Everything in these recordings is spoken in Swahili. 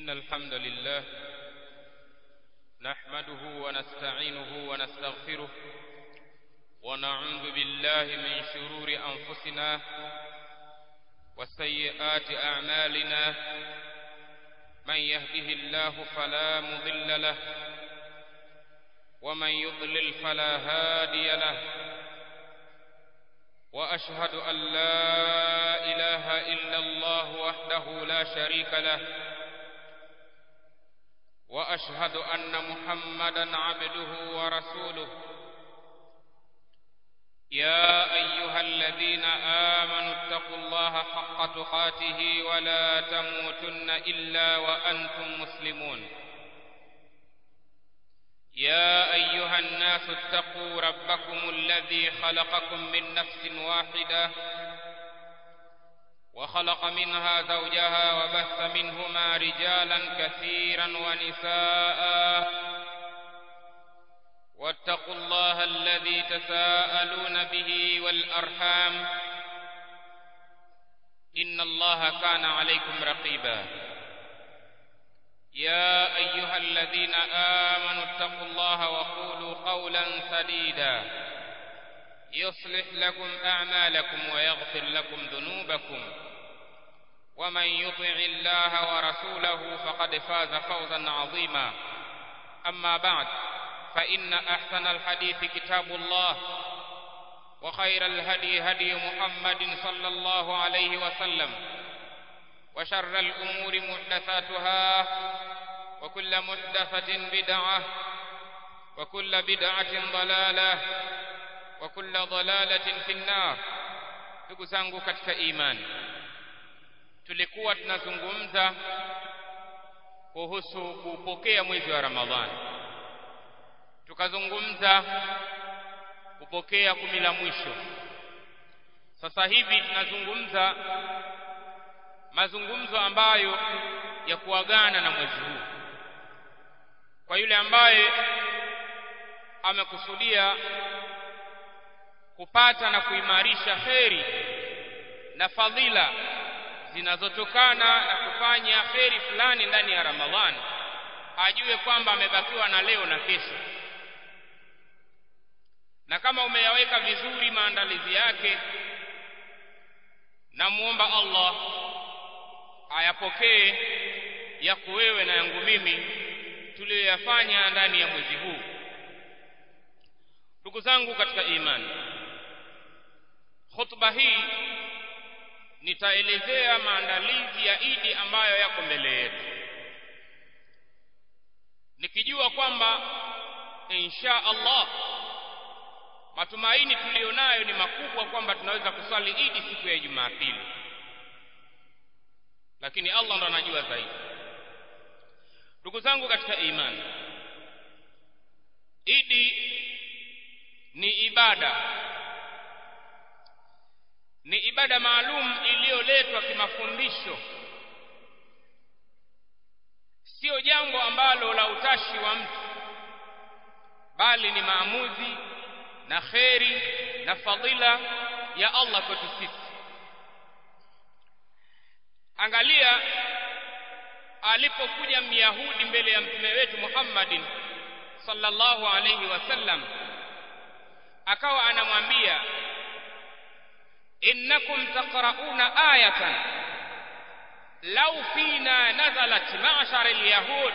إن الحمد لله نحمده ونستعينه ونستغفره ونعوذ بالله من شرور أنفسنا وسيئات أعمالنا من يهده الله فلا مضل له ومن يضلل فلا هادي له وأشهد أن لا إله إلا الله وحده لا شريك له وأشهد أن محمدا عبده ورسوله يا أيها الذين آمنوا اتقوا الله حق تقاته ولا تموتن إلا وأنتم مسلمون يا أيها الناس اتقوا ربكم الذي خلقكم من نفس واحدة وخلق منها زوجها وبث منهما رجالا كثيرا ونساء واتقوا الله الذي تساءلون به والأرحام إن الله كان عليكم رقيبا يا أيها الذين آمنوا اتقوا الله وقولوا قولا سديدا يصلح لكم أعمالكم ويغفر لكم ذنوبكم ومن يطع الله ورسوله فقد فاز فوزا عظيما أما بعد فإن أحسن الحديث كتاب الله وخير الهدي هدي محمد صلى الله عليه وسلم وشر الأمور محدثاتها وكل محدثة بدعة وكل بدعة ضلالة وكل ضلالة في النار ndugu zangu katika imani tulikuwa tunazungumza kuhusu kupokea mwezi wa ramadhani tukazungumza kupokea kumi la mwisho sasa hivi tunazungumza mazungumzo ambayo ya kuagana na mwezi huu kwa yule ambaye amekusudia kupata na kuimarisha kheri na fadhila zinazotokana na kufanya kheri fulani ndani ya Ramadhani ajue kwamba amebakiwa na leo na kesho na kama umeyaweka vizuri maandalizi yake namuomba Allah ayapokee yako wewe na yangu mimi tuliyoyafanya ndani ya mwezi huu ndugu zangu katika imani khutba hii nitaelezea maandalizi ya Idi ambayo yako mbele yetu nikijua kwamba insha Allah matumaini tuliyonayo ni makubwa kwamba tunaweza kusali Idi siku ya Jumapili lakini Allah ndo anajua zaidi ndugu zangu katika imani Idi ni ibada ni ibada maalum iliyoletwa kimafundisho sio jambo ambalo la utashi wa mtu bali ni maamuzi na kheri na fadhila ya Allah kwetu sisi angalia alipokuja myahudi mbele ya mtume wetu Muhammadin sallallahu alayhi wasallam akawa anamwambia innakum taqrauna ayatan law fina nazalat ma'shar alyahud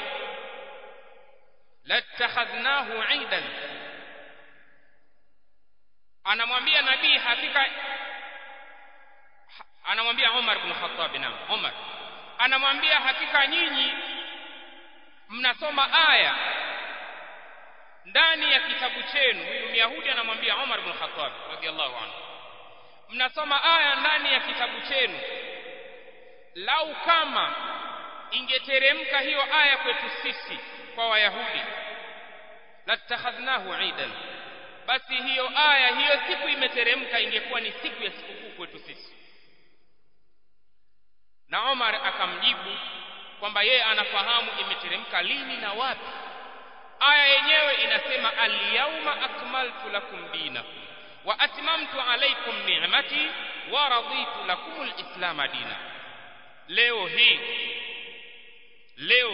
latakhadhnahu 'idan anamwambia nabii hakika anamwambia Umar ibn Khattab na Umar anamwambia hakika nyinyi mnasoma aya ndani ya kitabu chenu huyu Myahudi anamwambia Umar ibn Khattab radhiallahu anhu mnasoma aya ndani ya kitabu chenu lau kama ingeteremka hiyo aya kwetu sisi kwa Wayahudi latakhadhnahu idan basi hiyo aya hiyo siku imeteremka ingekuwa ni siku ya sikukuu kwetu sisi na Omar akamjibu kwamba yeye anafahamu imeteremka lini na wapi aya yenyewe inasema al-yawma akmaltu lakum dinakum wa atmamtu alaykum ni'mati wa raditu lakum al-islam dina leo hii leo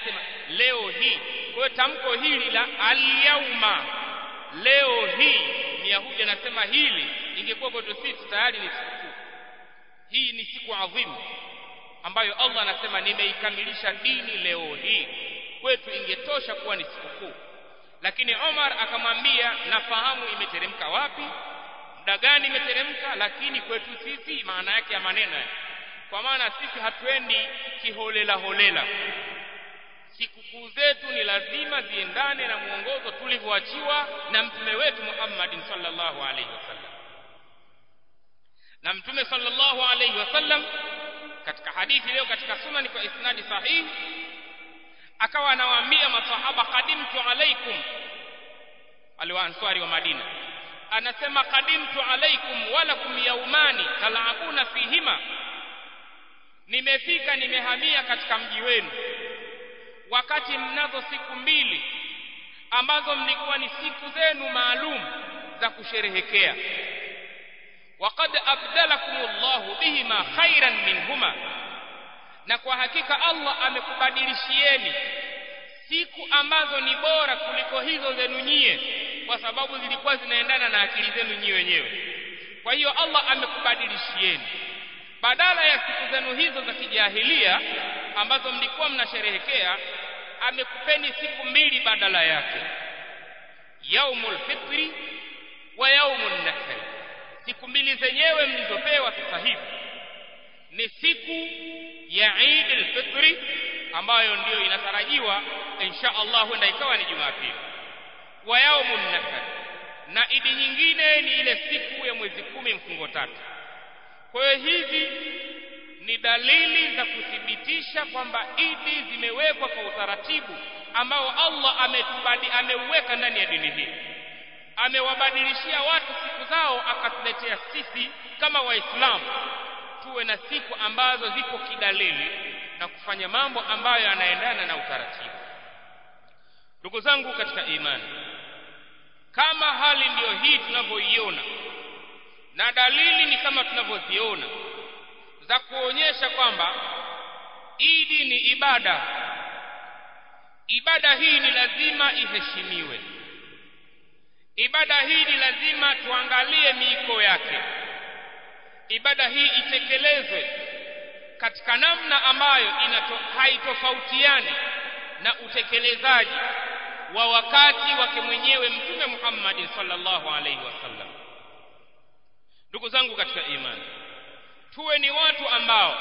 anasema leo hii kwa hiyo tamko hili la alyauma leo hii myahudi anasema hili ingekuwa kwetu sisi tayari ni sikukuu hii ni siku adhimu ambayo Allah anasema nimeikamilisha dini leo hii kwetu ingetosha kuwa ni sikukuu lakini Omar akamwambia nafahamu imeteremka wapi muda gani imeteremka lakini kwetu sisi maana yake ya maneno kwa maana sisi hatuendi kiholela holela sikukuu zetu ni lazima ziendane na mwongozo tulivyoachiwa na mtume wetu Muhammadin sallallahu alaihi wasallam na mtume sallallahu alaihi wasallam katika hadithi leo katika sunani kwa isnadi sahihi akawa anawaambia masahaba qadimtu alaikum aliwaanswari wa Madina anasema qadimtu alaikum walakum yaumani talabuna fihima nimefika nimehamia katika mji wenu wakati mnazo siku mbili ambazo mlikuwa ni siku zenu maalum za kusherehekea waqad abdalakumullahu bihima khairan minhuma na kwa hakika Allah amekubadilishieni siku ambazo ni bora kuliko hizo zenu nyie kwa sababu zilikuwa zinaendana na akili zenu nyie wenyewe kwa hiyo Allah amekubadilishieni badala ya siku zenu hizo za kijahilia ambazo mlikuwa mnasherehekea amekupeni siku mbili badala yake yaumul fitri wa yaumul nahri siku mbili zenyewe mlizopewa sasa hivi ni siku ya Eid al-Fitri ambayo ndiyo inatarajiwa insha Allah huenda ikawa ni Jumapili wa yaumun nahar na idi nyingine ni ile siku ya mwezi kumi mfungo tatu kwa hiyo hizi ni dalili za kuthibitisha kwamba idi zimewekwa kwa utaratibu ambao Allah ametubadi ameuweka ndani ya dini hii amewabadilishia watu siku zao akatuletea sisi kama waislamu tuwe na siku ambazo zipo kidalili na kufanya mambo ambayo yanaendana na utaratibu ndugu zangu katika imani kama hali ndiyo hii tunavyoiona na dalili ni kama tunavyoziona za kuonyesha kwamba idi ni ibada ibada hii ni lazima iheshimiwe ibada hii ni lazima tuangalie miiko yake ibada hii itekelezwe katika namna ambayo inato, haitofautiani na utekelezaji wa wakati wake mwenyewe mtume Muhammad sallallahu alaihi wasallam ndugu zangu katika imani tuwe ni watu ambao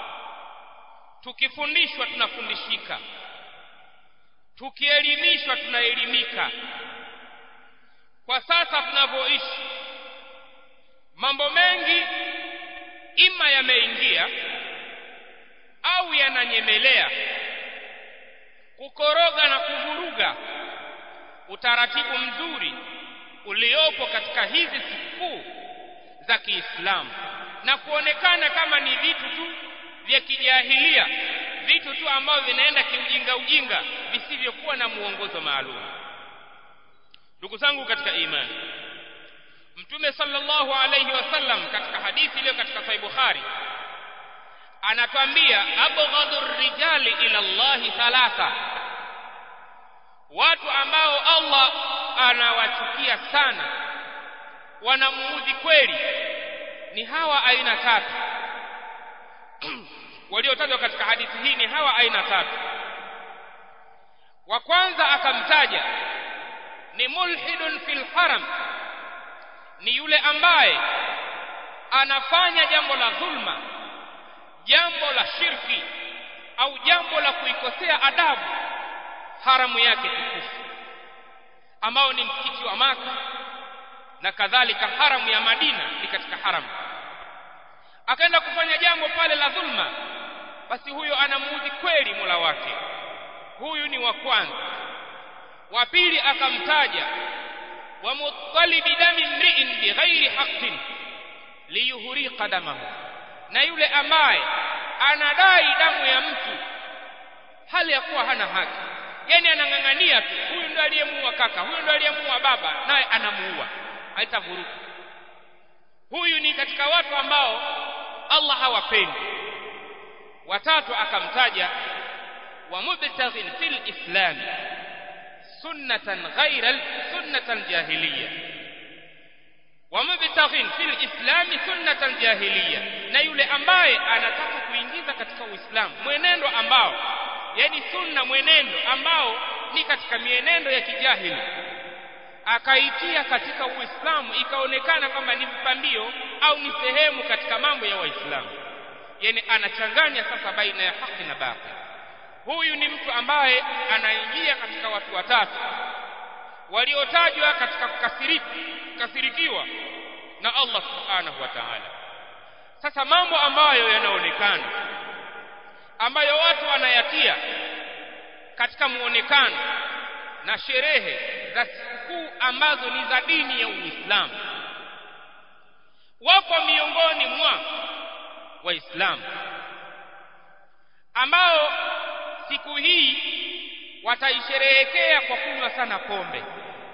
tukifundishwa tunafundishika tukielimishwa tunaelimika kwa sasa tunavyoishi mambo mengi ima yameingia au yananyemelea kukoroga na kuvuruga utaratibu mzuri uliopo katika hizi sikukuu za Kiislamu na kuonekana kama ni vitu tu vya kijahilia vitu tu ambavyo vinaenda kiujinga ujinga visivyokuwa na muongozo maalum ndugu zangu katika imani mtume sallallahu alayhi wasallam katika hadithi iliyo katika sahih bukhari anatwambia abghadhu rijali ila allahi thalatha watu ambao allah anawachukia sana wanamuudhi kweli ni hawa aina tatu waliotajwa katika hadithi hii ni hawa aina tatu wa kwanza akamtaja ni mulhidun fil haram ni yule ambaye anafanya jambo la dhulma jambo la shirki au jambo la kuikosea adabu haramu yake tukufu ambao ni msikiti wa maka na kadhalika haramu ya Madina ni katika haramu akaenda kufanya jambo pale la dhulma basi huyo anamuudhi kweli Mola wake huyu ni wa kwanza wa pili akamtaja wa mutalibi dami mri'in bighairi haqqin liyuhriqa damahu na yule ambaye anadai damu ya mtu hali ya kuwa hana haki yani anang'ang'ania tu huyu ndo aliyemuua kaka huyu ndo aliyemuua baba naye anamuua haitavuruka huyu ni katika watu ambao Allah hawapendi watatu akamtaja wa mubtaghin fil islam sunnatan ghayra sunnatan jahiliya wa mubtaghin fil islam sunnatan jahiliya na yule ambaye anataka kuingiza katika uislamu mwenendo ambao yani sunna mwenendo ambao ni katika mienendo ya kijahili akaitia katika uislamu ikaonekana kwamba ni mpambio au ni sehemu katika mambo ya waislamu yani anachanganya sasa baina ya haki na batili huyu ni mtu ambaye anaingia katika watu watatu waliotajwa katika kukasirikiwa na Allah subhanahu wa ta'ala sasa mambo ambayo yanaonekana ambayo watu wanayatia katika muonekano na sherehe za sikukuu ambazo ni za dini ya Uislamu wako miongoni mwa waislamu ambao siku hii wataisherehekea kwa kunywa sana pombe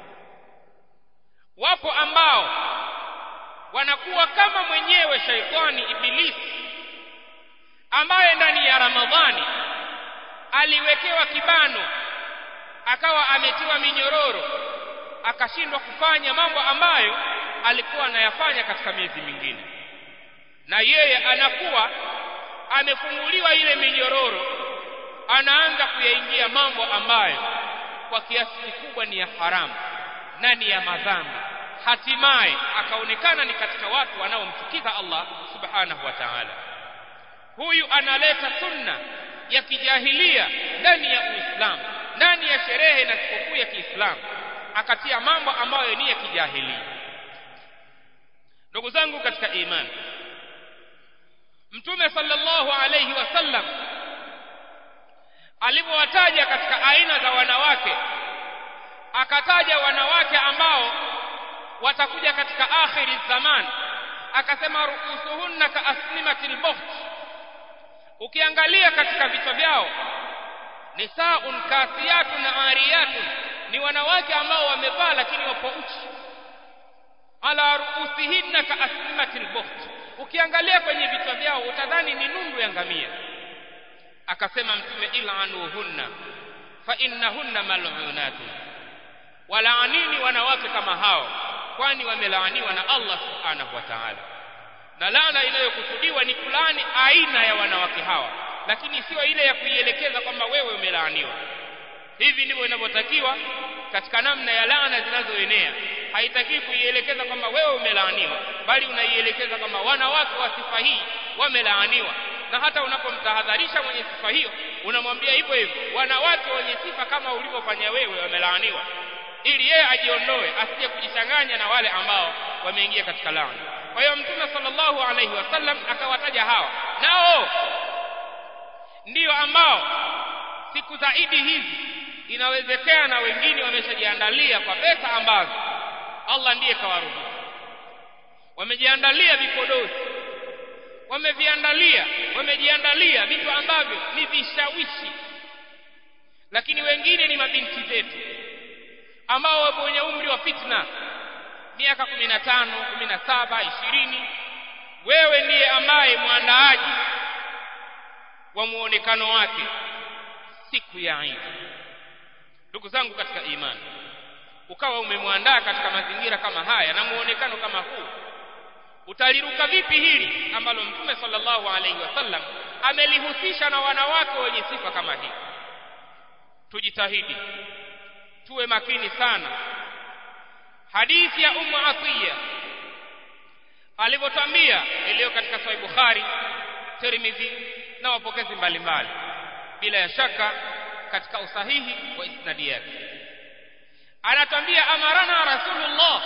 wapo ambao wanakuwa kama mwenyewe shaitani ibilisi ambaye ndani ya Ramadhani aliwekewa kibano akawa ametiwa minyororo akashindwa kufanya mambo ambayo alikuwa anayafanya katika miezi mingine na yeye anakuwa amefunguliwa ile minyororo anaanza kuyaingia mambo ambayo kwa kiasi kikubwa ni ya haramu na ni ya madhambi hatimaye akaonekana ni katika watu wanaomchukiza Allah subhanahu wa ta'ala huyu analeta sunna ya kijahilia ndani ya Uislamu ndani ya sherehe na sikukuu ya Kiislamu akatia mambo ambayo ni ya kijahilia ndugu zangu katika imani Mtume sallallahu alayhi wasallam alipowataja katika aina za wanawake akataja wanawake ambao watakuja katika akhiri zaman akasema ruusuhunna ka asnimatil bukht ukiangalia katika vichwa vyao nisaun kasiyatun ariyatun ni wanawake ambao wamevaa lakini wapo uchi ala ruusihinna ka asnimatil bukht ukiangalia kwenye vichwa vyao utadhani ni nundu ya ngamia akasema mtume ilanuhunna fa innahunna mal'unatun walaanini wanawake kama hao kwani wamelaaniwa na Allah subhanahu wa ta'ala na laana inayokusudiwa ni kulani aina ya wanawake hawa lakini sio ile ya kuielekeza kwamba wewe umelaaniwa hivi ndivyo inavyotakiwa katika namna ya laana zinazoenea haitaki kuielekeza kwamba wewe umelaaniwa bali unaielekeza kwamba wanawake wa sifa hii wamelaaniwa na hata unapomtahadharisha mwenye sifa hiyo unamwambia hivyo hivyo wanawake wenye sifa kama ulivyofanya wewe wamelaaniwa ili yeye ajiondoe asije kujichanganya na wale ambao wameingia katika laana kwa hiyo mtume sallallahu alaihi wasallam akawataja hawa nao ndiyo ambao siku za idi hizi inawezekana wengine wameshajiandalia kwa pesa ambazo Allah ndiye kawaruhusu wamejiandalia vipodozi wameviandalia wamejiandalia vitu ambavyo ni vishawishi lakini wengine ni mabinti zetu ambao wapo wenye umri wa fitna miaka 15 17 20 wewe ndiye ambaye mwandaaji wa muonekano wake siku ya Eid ndugu zangu katika imani ukawa umemwandaa katika mazingira kama haya na muonekano kama huu utaliruka vipi hili ambalo mtume sallallahu alaihi wasallam amelihusisha na wanawake wenye sifa kama hii tujitahidi tuwe makini sana hadithi ya ummu atiya alivyotwambia iliyo katika sahih bukhari tirmidhi na wapokezi mbalimbali bila ya shaka katika usahihi wa isnadi yake anatwambia amarana rasulullah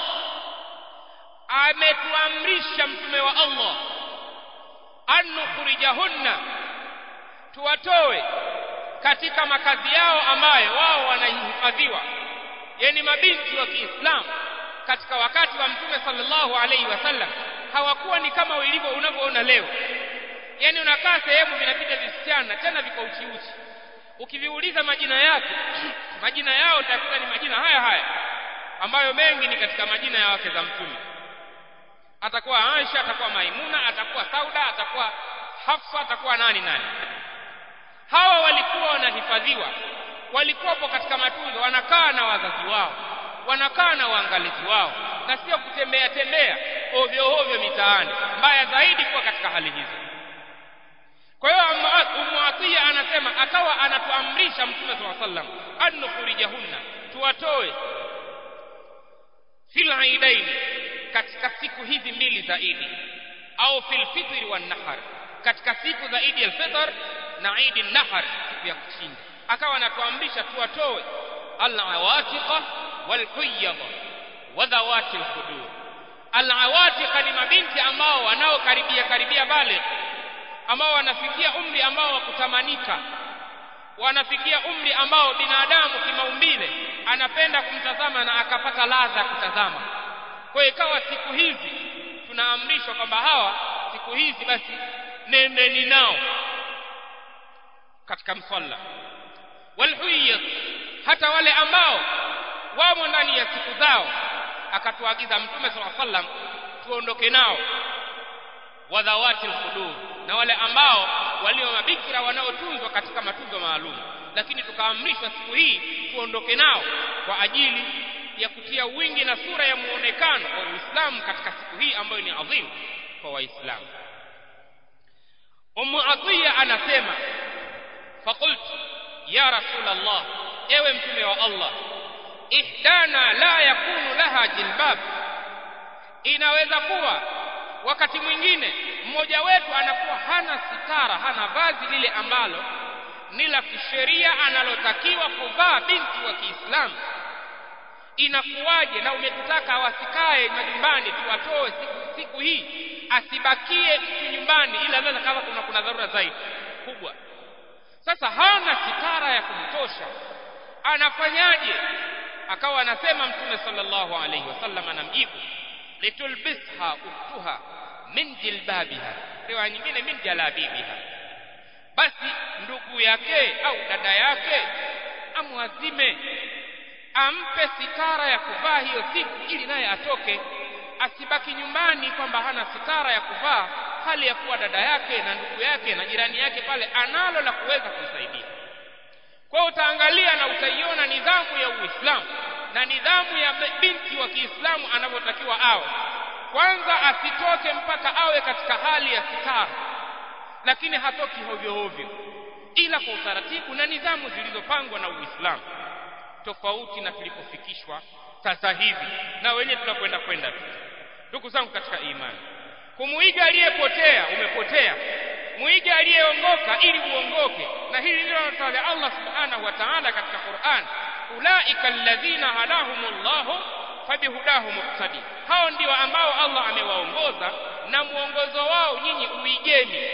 ametuamrisha mtume wa Allah an nukhrijahunna tuwatoe katika makazi yao ambayo wao wanahifadhiwa yani mabinti wa Kiislamu katika wakati wa mtume sallallahu alaihi wasallam hawakuwa ni kama ilivyo unavyoona leo yani unakaa sehemu vinapita visichana tena viko uchi uchi ukiviuliza majina yake majina yao utakuta ni majina haya haya ambayo mengi ni katika majina ya wake za mtume atakuwa Aisha atakuwa Maimuna atakuwa Sauda atakuwa Hafsa atakuwa nani nani hawa walikuwa wanahifadhi waliohifadhiwa walikuwapo katika matunzo wanakaa na wazazi wao wanakaa na waangalizi wao na sio kutembea tembea ovyo ovyo mitaani mbaya zaidi kuwa katika hali hizo kwa hiyo Ummu Atiya anasema akawa anatuamrisha Mtume SAW sallam an nukhrijahunna tuwatoe fil aidain katika siku hizi mbili za Idi au fil fitri wan nahar katika siku za Idi al-Fitr na Idi nahar siku ya kuchinja akawa anatuamrisha tuwatoe al-awatiqa wal huyyada wa dhawati al-khudur al-awatiqa ni mabinti ambao wanaokaribia karibia bale ambao wanafikia umri ambao wa kutamanika wanafikia umri ambao binadamu kimaumbile anapenda kumtazama na akapata ladha ya kutazama kwa hiyo ikawa siku hizi tunaamrishwa kwamba hawa siku hizi basi nendeni nao katika msalla walhuyyat hata wale ambao wamo ndani ya siku zao akatuagiza mtume sallallahu alaihi wasallam tuondoke nao wadhawati alqudur na wale ambao walio mabikira wanaotunzwa katika matunzo maalum lakini tukaamrishwa siku hii tuondoke nao kwa ajili ya kutia wingi na sura ya muonekano wa Uislamu katika siku hii ambayo ni adhimu kwa Waislamu. Ummu Atiya anasema faqultu ya Rasulullah, ewe mtume wa Allah, ihdana la yakunu laha jilbab, inaweza kuwa wakati mwingine mmoja wetu anakuwa hana sitara, hana vazi lile ambalo ni la kisheria analotakiwa kuvaa binti wa Kiislamu inakuwaje na umetutaka wasikae majumbani tuwatoe siku, siku hii asibakie mtu nyumbani ila labda kama kuna kuna dharura zaidi kubwa sasa hana sitara ya kumtosha anafanyaje akawa anasema mtume sallallahu alaihi wasallam anamjibu litulbisha uktuha min jilbabiha riwaya nyingine min jalabibiha basi ndugu yake au dada yake amwazime ampe sitara ya kuvaa hiyo siku ili naye atoke asibaki nyumbani kwamba hana sitara ya kuvaa hali ya kuwa dada yake na ndugu yake na jirani yake pale analo la kuweza kumsaidia kwa hiyo utaangalia na utaiona nidhamu ya Uislamu na nidhamu ya binti wa Kiislamu anavyotakiwa awe kwanza asitoke mpaka awe katika hali ya sitara lakini hatoki hovyo hovyo ila kwa utaratibu na nidhamu zilizopangwa na Uislamu tofauti na tulipofikishwa sasa hivi na wenyewe tunakwenda kwenda tu ndugu zangu katika imani kumuiga aliyepotea umepotea muige aliyeongoka ili uongoke na hili ndilo anataja Allah subhanahu wa ta'ala katika Qur'an ulaika alladhina hadahumullahu fabihudahu muqtadi hao ndio ambao Allah amewaongoza na muongozo wao nyinyi uigeni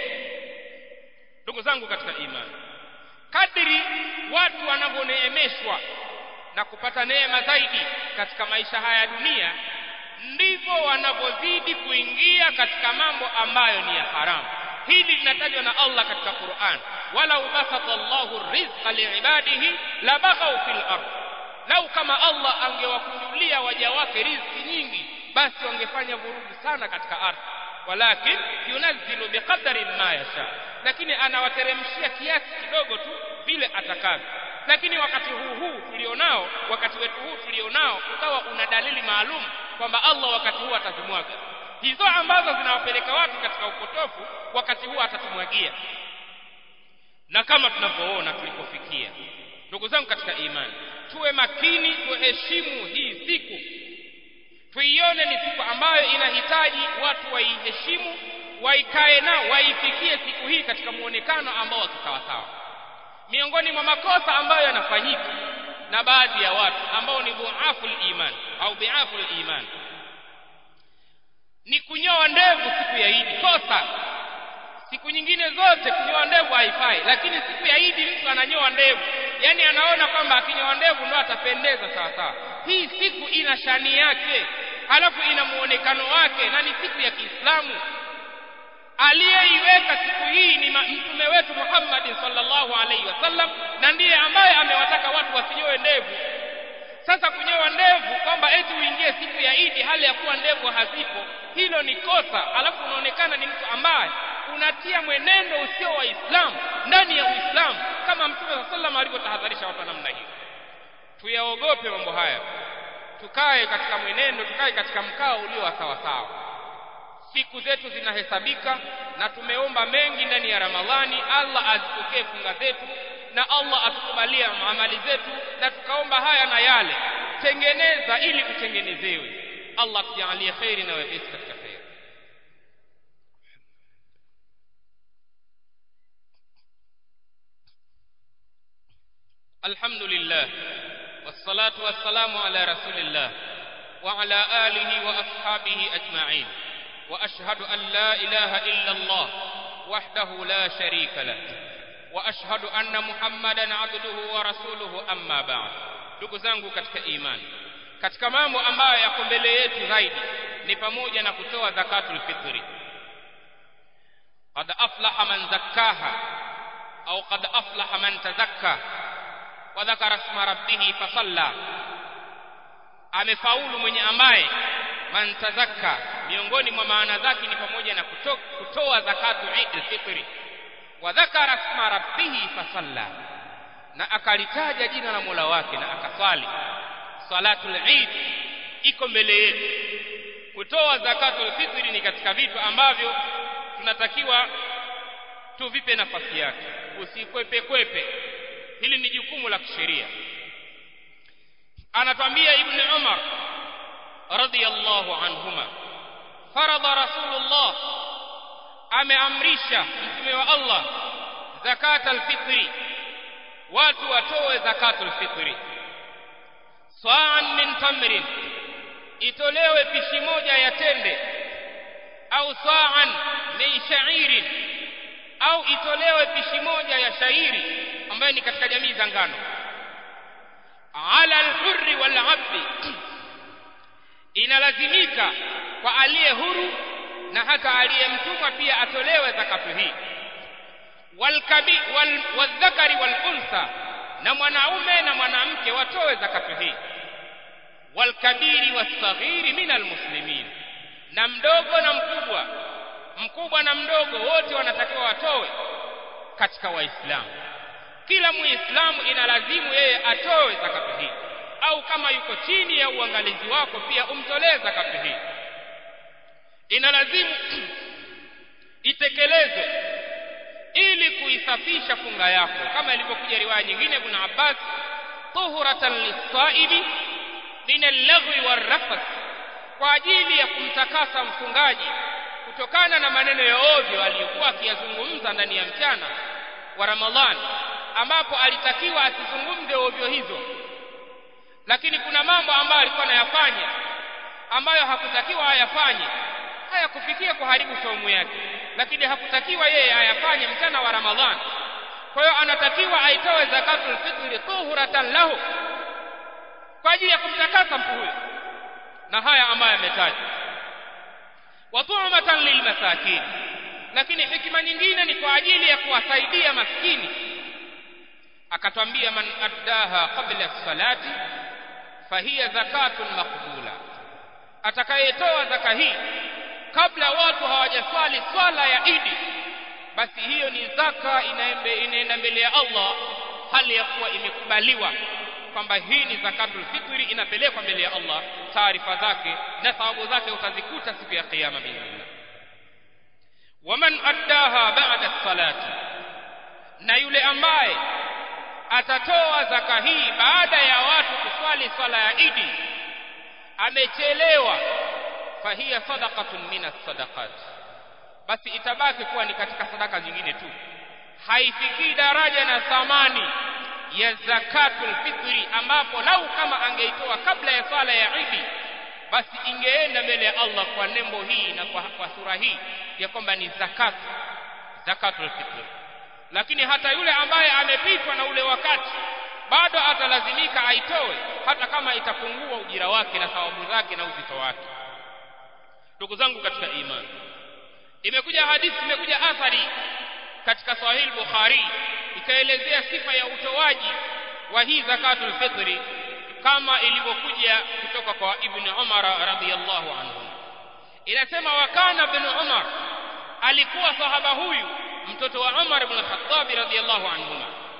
ndugu zangu katika imani kadri watu wanavyoneemeshwa na kupata neema zaidi katika maisha haya ya dunia ndivyo wanavyozidi kuingia katika mambo ambayo ni ya haramu hili linatajwa na Allah katika Qur'an wala basata Allahu rizqa liibadihi la baghaw fil ard lau kama Allah angewakunjulia waja wake riziki nyingi basi wangefanya vurugu sana katika ardhi walakin yunazzilu biqadari ma yasha lakini anawateremshia kiasi kidogo tu vile atakavyo lakini wakati huu huu tulionao wakati wetu huu tulionao ukawa una dalili maalum kwamba Allah wakati huu atazimwaga hizo ambazo zinawapeleka watu katika upotofu wakati huu atatumwagia na kama tunavyoona tulipofikia ndugu zangu katika imani tuwe makini tuheshimu hii siku tuione ni siku ambayo inahitaji watu waiheshimu waikae nao waifikie siku hii katika muonekano ambao wa kisawasawa miongoni mwa makosa ambayo yanafanyika na baadhi ya watu ambao ni dhuaful iman au biaful iman ni kunyoa ndevu siku ya Idi kosa siku nyingine zote kunyoa ndevu haifai lakini siku ya Idi mtu ananyoa ndevu yani anaona kwamba akinyoa ndevu ndo atapendeza sawa sawa hii siku ina shani yake halafu ina muonekano wake na ni siku ya Kiislamu aliyeiweka siku hii ni mtume wetu Muhammad sallallahu alaihi wasallam na ndiye ambaye amewataka watu wasinyoe ndevu sasa kunyoa ndevu kwamba eti uingie siku ya Idi hali ya kuwa ndevu hazipo hilo ni kosa alafu unaonekana ni mtu ambaye unatia mwenendo usio wa Uislamu ndani ya Uislamu kama kama mtume saa sallam alivyotahadharisha watu wa namna hiyo tuyaogope mambo haya tukae katika mwenendo tukae katika mkao ulio wa sawa sawa siku zetu zinahesabika na tumeomba mengi ndani ya ramadhani allah azipokee funga zetu na allah atukubalie amali zetu na tukaomba haya na yale tengeneza ili utengenezewe allah tujalie kheri na wepesi katika kheri الحمد لله والصلاة والسلام على رسول الله وعلى آله وأصحابه أجمعين وأشهد أن لا إله إلا الله وحده لا شريك له وأشهد أن محمدا عبده ورسوله أما بعد ndugu zangu katika imani katika mambo ambayo yako mbele yetu zaidi ni pamoja na kutoa zakatul fitri qad aflaha man zakkaha au qad aflaha man tazakka wa dhakara isma rabbih fasalla amefaulu mwenye ambaye man tazakka miongoni mwa maana zake ni pamoja na kuto, kutoa zakatu Eid fitri wa dhakara isma rabbih fasalla na akalitaja jina la Mola wake na akaswali salatul Eid iko mbele yetu kutoa zakatul fitri ni katika vitu ambavyo tunatakiwa tuvipe nafasi yake usikwepe kwepe hili ni jukumu la kisheria anatwambia ibn Umar radiyallahu anhuma faradha rasulullah ameamrisha mtume wa Allah zakatul fitri watu watoe zakatul fitri sa'an min tamrin itolewe pishi moja ya tende au sa'an min sha'irin au itolewe pishi moja ya shairi ambayo ni katika jamii za ngano ala al-hurri wal 'abdi inalazimika kwa aliye huru na hata aliyemtumwa pia atolewe zakatu hii walkabi wal, wadhakari wal unsa na mwanaume na mwanamke watoe zakatu hii walkabiri wasaghiri min almuslimin na mdogo na mkubwa mkubwa na mdogo wote wanatakiwa watoe katika waislamu kila muislamu inalazimu yeye atoe zakatu hii au kama yuko chini ya uangalizi wako pia umtolee zakatu hii inalazimu itekelezwe ili kuisafisha funga yako kama ilivyokuja riwaya nyingine ibn Abbas tuhuratan lis-sa'ibi min al-laghwi war-rafath kwa ajili ya kumtakasa mfungaji kutokana na maneno ya ovyo aliyokuwa akiyazungumza ndani ya mchana wa Ramadhani ambapo alitakiwa asizungumze ovyo hizo lakini kuna mambo ambayo alikuwa anayafanya ambayo hakutakiwa ayafanye hayakufikia kuharibu saumu yake lakini hakutakiwa yeye ayafanye mchana wa Ramadhani kwa hiyo anatakiwa aitoe zakatul fitri tuhuratan lahu kwa ajili ya kumtakasa mtu huyo na haya ambayo ametajwa wa tu'matan lilmasakin lakini hikima nyingine ni kwa ajili ya kuwasaidia maskini akatwambia man addaha qabla salati fahiya zakatun maqbula atakayetoa zaka hii kabla watu hawajaswali swala ya Idi basi hiyo ni zaka inaenda mbele ya Allah hali ya kuwa imekubaliwa kwamba hii ni zakatul fitri inapelekwa mbele ya Allah taarifa zake na thawabu zake utazikuta siku ya kiyama biidhnillah waman addaha ba'da salati na yule ambaye atatoa zaka hii baada ya watu kuswali swala ya Idi amechelewa fahiya sadaqatun minas sadaqat basi itabaki kuwa ni katika sadaka zingine tu haifikii daraja na thamani ya zakatul fitri ambapo lau kama angeitoa kabla ya swala ya Idi basi ingeenda mbele ya Allah kwa nembo hii na kwa, kwa sura hii ya kwamba ni zakat zakatul fitri lakini hata yule ambaye amepitwa na ule wakati bado atalazimika aitoe hata kama itapungua ujira wake na thawabu zake na uzito wake ndugu zangu katika imani imekuja hadithi imekuja athari katika sahih bukhari ikaelezea sifa ya utoaji wa hii zakatul fitri kama ilivyokuja kutoka kwa ibn umar radhiyallahu anhu inasema wakana ibn umar alikuwa sahaba huyu mtoto wa umar ibn khattab radhiyallahu anhu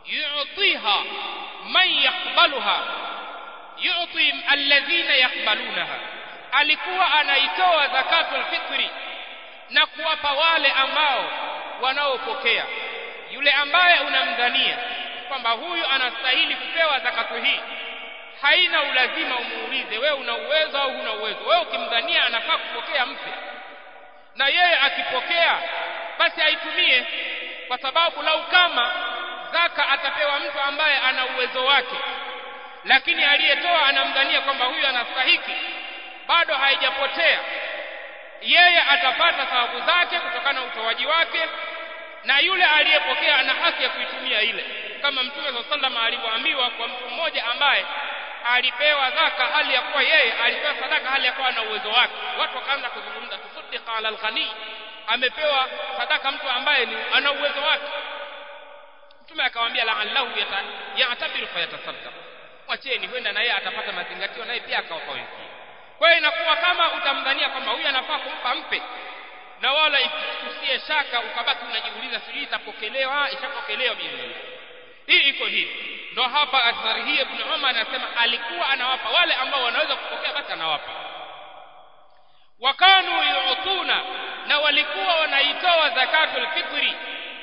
yu'tiha man yaqbaluha yu'ti alladhina yaqbalunaha alikuwa anaitoa zakatul fitri na kuwapa wale ambao wanaopokea yule ambaye unamdhania kwamba huyu anastahili kupewa zakatu hii haina ulazima umuulize wewe una uwezo au huna uwezo wewe ukimdhania anafaa kupokea mpe na yeye akipokea basi aitumie kwa sababu lau kama zaka atapewa mtu ambaye ana uwezo wake lakini aliyetoa anamdhania kwamba huyu anastahiki bado haijapotea yeye atapata thawabu zake kutokana na utoaji wake na yule aliyepokea ana haki ya kuitumia ile kama mtume saa salama alivyoambiwa kwa mtu mmoja ambaye alipewa zaka hali ya kuwa yeye alipewa sadaka hali ya kuwa ana uwezo wake watu wakaanza kuzungumza tusaddiqa ala alghani amepewa sadaka mtu ambaye ni ana uwezo wake mtume akamwambia la'allahu yatabiru fayatasaddaq mwacheni huenda na yeye atapata mazingatio naye pia akawapa wengine kwa hiyo inakuwa kama utamdhania kwamba huyu anafaa kumpa mpe na wala usiye shaka ukabaki unajiuliza sijui itapokelewa ishapokelewa biidhnillah hii iko hivi ndo hapa athari hii ibn Umar anasema alikuwa anawapa wale ambao wanaweza kupokea basi anawapa wakanu yu'tuna na walikuwa wanaitoa zakatul fitri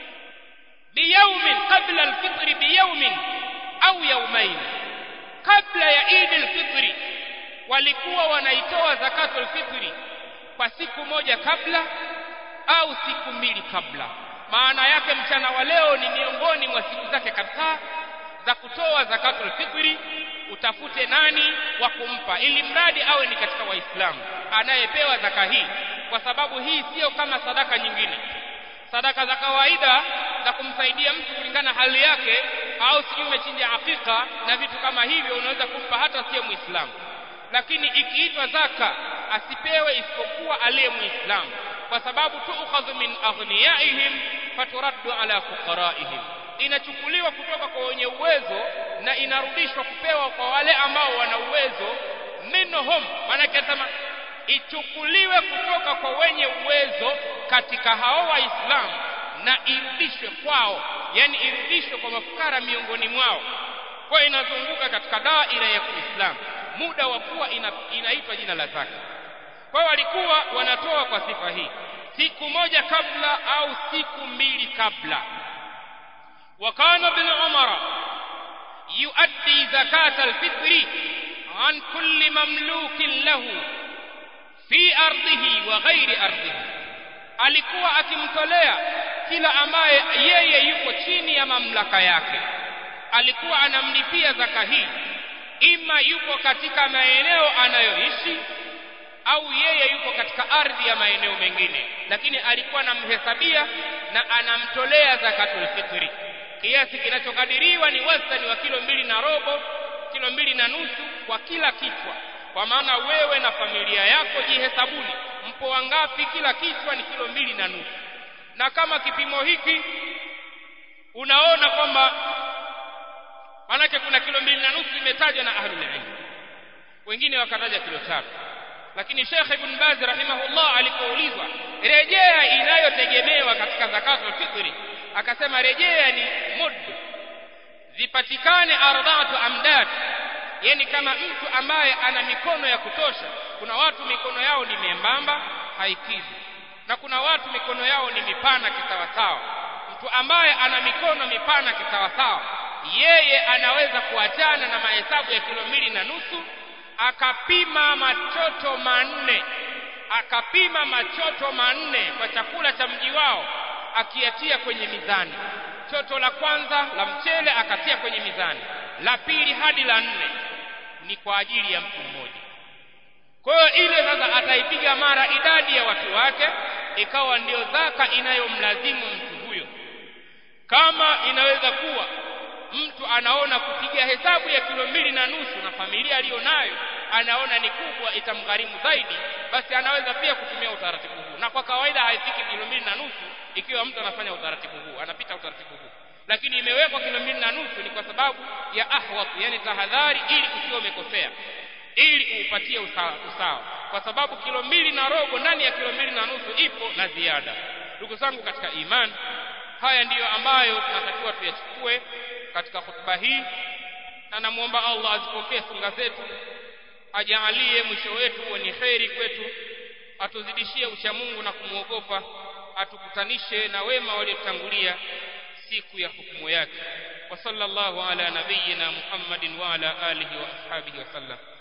biyaumin qabla alfitri biyaumin au yaumain kabla ya Eid alfitri walikuwa wanaitoa zakatul fitri kwa siku moja kabla au siku mbili kabla maana yake mchana wa leo ni miongoni mwa siku zake kabisa za kutoa zakatul fitri utafute nani wa kumpa ili mradi awe ni katika waislamu anayepewa zaka hii kwa sababu hii sio kama sadaka nyingine sadaka za kawaida za kumsaidia mtu kulingana hali yake au sijui umechinja hakika na vitu kama hivyo unaweza kumpa hata sio muislamu lakini ikiitwa zaka asipewe isipokuwa aliye muislamu kwa sababu tuukhadhu min aghniyaihim faturaddu ala fuqaraihim inachukuliwa kutoka kwa wenye uwezo na inarudishwa kupewa kwa wale ambao wana uwezo minhum maanake sema ichukuliwe kutoka kwa wenye uwezo katika hao waislamu na irudishwe kwao yani irudishwe kwa mafukara miongoni mwao kwa inazunguka katika daira ya Uislamu muda wa kuwa ina, inaitwa jina la zaka kwa walikuwa wanatoa kwa sifa hii siku moja kabla au siku mbili kabla وكان ابن عمر يؤدي زكاة الفطر عن كل مملوك له في أرضه وغير أرضه alikuwa akimtolea kila ambaye yeye yuko chini ya mamlaka yake alikuwa anamlipia zaka hii ima yuko katika maeneo anayoishi au yeye yuko katika ardhi ya maeneo mengine lakini alikuwa anamhesabia na anamtolea zakatul fitri kiasi kinachokadiriwa ni wastani wa kilo mbili na robo kilo mbili na nusu kwa kila kichwa kwa maana wewe na familia yako jihesabuni mpo wangapi kila kichwa ni kilo mbili na nusu na kama kipimo hiki unaona kwamba manake kuna kilo mbili na nusu imetajwa na ahlul ilm wengine wakataja kilo tatu lakini Sheikh Ibn Baz rahimahullah alipoulizwa rejea inayotegemewa katika zakatul fitri akasema rejea ni mud zipatikane ardhatu amdad yani kama mtu ambaye ana mikono ya kutosha kuna watu mikono yao ni membamba haikidhi na kuna watu mikono yao ni mipana kisawasawa mtu ambaye ana mikono mipana kisawasawa yeye anaweza kuachana na mahesabu ya kilo mbili na nusu akapima machoto manne akapima machoto manne kwa chakula cha mji wao akiatia kwenye mizani choto la kwanza la mchele akatia kwenye mizani la pili hadi la nne ni kwa ajili ya mtu mmoja kwa hiyo ile sasa ataipiga mara idadi ya watu wake ikawa ndio zaka inayomlazimu mtu huyo kama inaweza kuwa mtu anaona kupiga hesabu ya kilo mbili na nusu na familia aliyonayo anaona ni kubwa itamgharimu zaidi basi anaweza pia kutumia utaratibu huu na kwa kawaida haifiki kilo mbili na nusu ikiwa mtu anafanya utaratibu huu anapita utaratibu huu lakini imewekwa kilo mbili na nusu ni kwa sababu ya ahwat yani tahadhari ili usiwe umekosea ili uupatie usawa, usawa kwa sababu kilo mbili na robo ndani ya kilo mbili na nusu ipo na ziada ndugu zangu katika imani haya ndiyo ambayo tunatakiwa tuyachukue katika hutuba hii na namwomba Allah azipokee funga zetu ajaalie mwisho wetu uwe ni kheri kwetu atuzidishie uchamungu na kumwogopa atukutanishe na wema waliotangulia siku ya hukumu yake wa sallallahu ala nabiyyina muhammadin wa ala alihi wa ashabihi wasallam